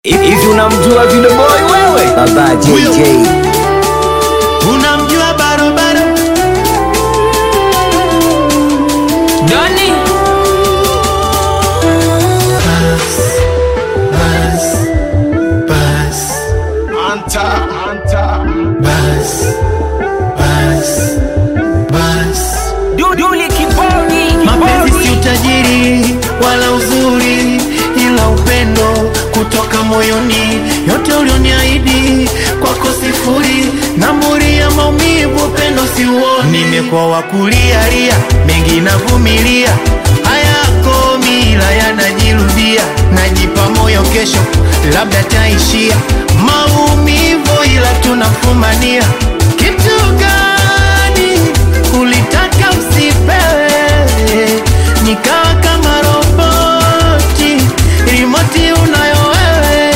Hivi unamjua Video Boy wewe? Baba JJ. Unamjua barobaro Doni bas bas Anta, anta. bas bas bas Duduli kiboni. mapenzi kiboni. si utajiri wala uzuri ila upendo kutoka moyoni yote ulioniahidi kwako sifuri namburi ya maumivu upendo siuoni nimekuwa wakulialia mengi navumilia hayako mila yanajirudia najipa moyo kesho labda taishia maumivu ila tunafumania kitu gani ulitaka usipewe nikawa kama roboti rimoti unayo wewe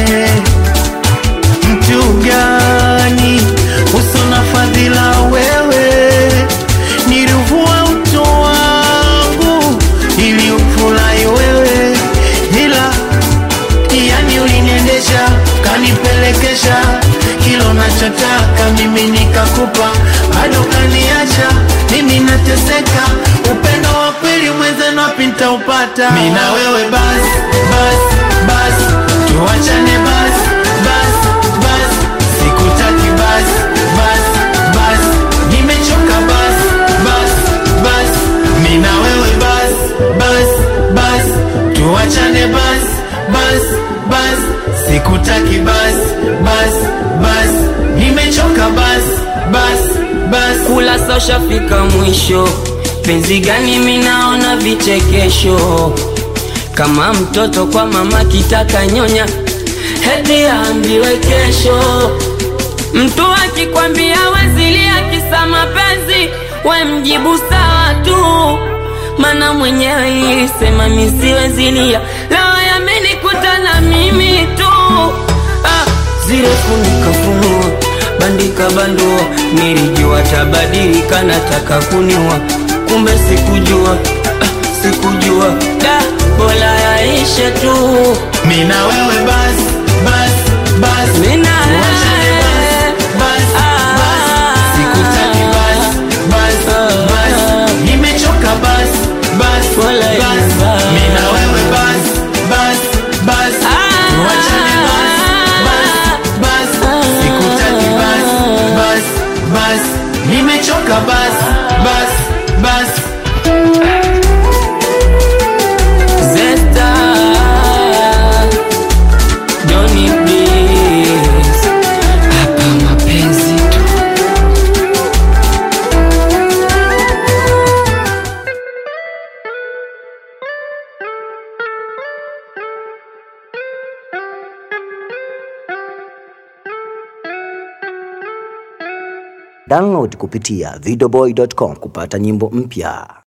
mtu gani usona fadhila wewe nilivua uto wangu ili ufurahi wewe ila yani uliniendesha kanipelekesha kilo nachotaka mimi nikakupa bado kaniacha mimi nateseka upendo wa kweli mwenzenu wapi nitaupata mi na wewe bas bas bas tuachane bas bas bas sikutaki bas bas bas nimechoka bas bas bas mi na wewe bas bas bas tuachane bas bas bas sikutaki bas bas bas nimechoka bas bas bas kula sosha fika mwisho penzi gani minaona vichekesho kama mtoto kwa mama kitaka nyonya heti aambiwe kesho mtu akikwambia wezilia kisa mapenzi we mjibu sawa tu mana mwenyewe ilisema misiwezilia lawa yamenikuta na mimi tu ah, zile funika funua bandika bandua nilijua tabadilika nataka kuniwa kumbe sikujua ah, sikujua da bola yaishe tu mi na wewe bas bas bas Mina tuachane bas bas bas sikutaki bas bas bas nimechoka bas bas Wala bas bas. mi na wewe bas bas bas tuachane bas bas bas sikutaki bas bas bas nimechoka bas bas bas Zesta Johnny Bliss Hapa mapenzi tu Download kupitia videoboy.com kupata nyimbo mpya.